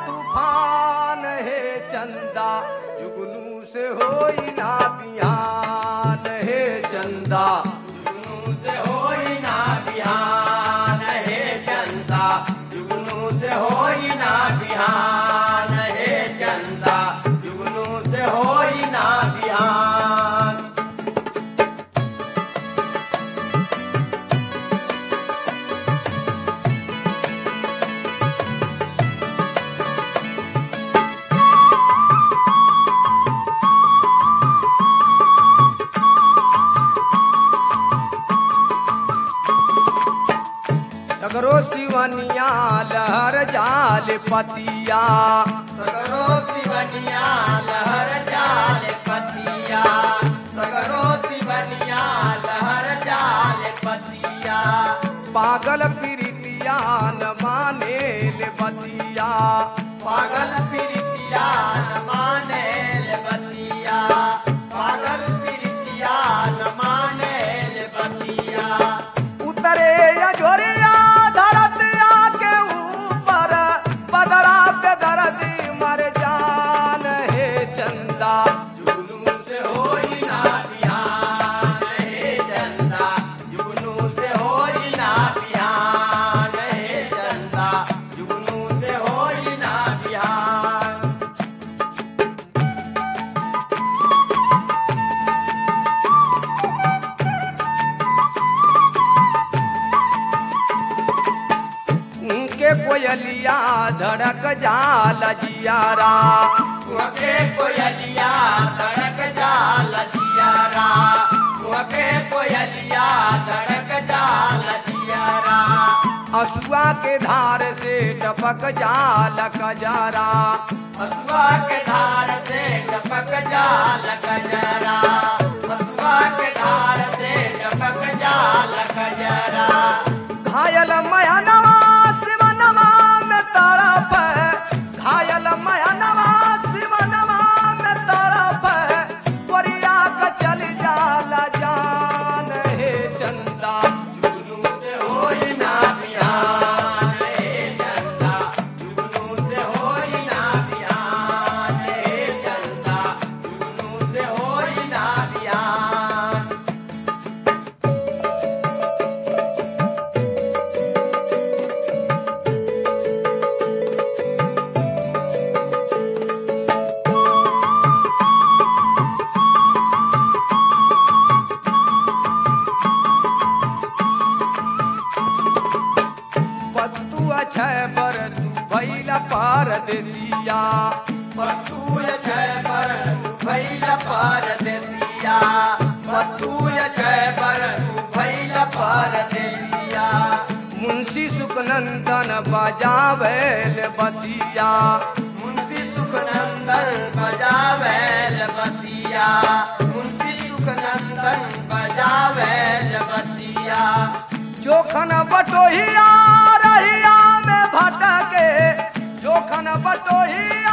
तूफान हे चंदा जुगनू से होई ना बिहान हे चंदा जुगनू से होई ना बिहान हे चंदा जुगनू से होई ना बिहान हे चंदा जुगनू से होई ना बिहान सगरो सिवनिया लहर जाल पतिया सगरो सिवनिया लहर जाल पतिया सगरो सिवनिया लहर जाल पतिया पागल प्रीतिया न माने ले बतिया पागल प्रीतिया न माने ले बतिया पागल प्रीतिया न माने ले बतिया उतरे या झोरिया धरतिया के ऊपर बदरा पे दर्दी मर जान हे चंदा जुगनू से होई ना बिहान हे चंदा जुगनू से होई ना बिहान हे चंदा जुगनू से होई ना बिहान उनके कोयलिया धड़क जाल जियारा कुहके कोयलिया धड़क जाल जियारा कुहके कोयलिया धड़क जाल जियारा असुआ के धार से टपक जाल कजारा हसुआ के धार से टपक जाल कजरा हसुआ के धार से टपक जाल कजरा घायल मयनवा शिवनवा में तड़प घायल मयनवा शिवनवा में तड़प कोरिया का चल जाला जान हे चंदा जुगनू से होई ना बिहान हे चंदा जुगनू से होई ना बिहान हे चंदा जुगनू से होई ना बिहान पत्तू अछय पर तू भैला पारदेसिया पतूय छय पर तू भैल पर देतिया पतूय छय पर तू भैल पर देतिया मुंशी सुखनंदन बजावेल बसिया मुंशी सुखनंदन बजावेल बसिया मुंशी सुखनंदन बजावेल बसिया जोखन बटोहिया रहिया में भटके जोखन बटोहिया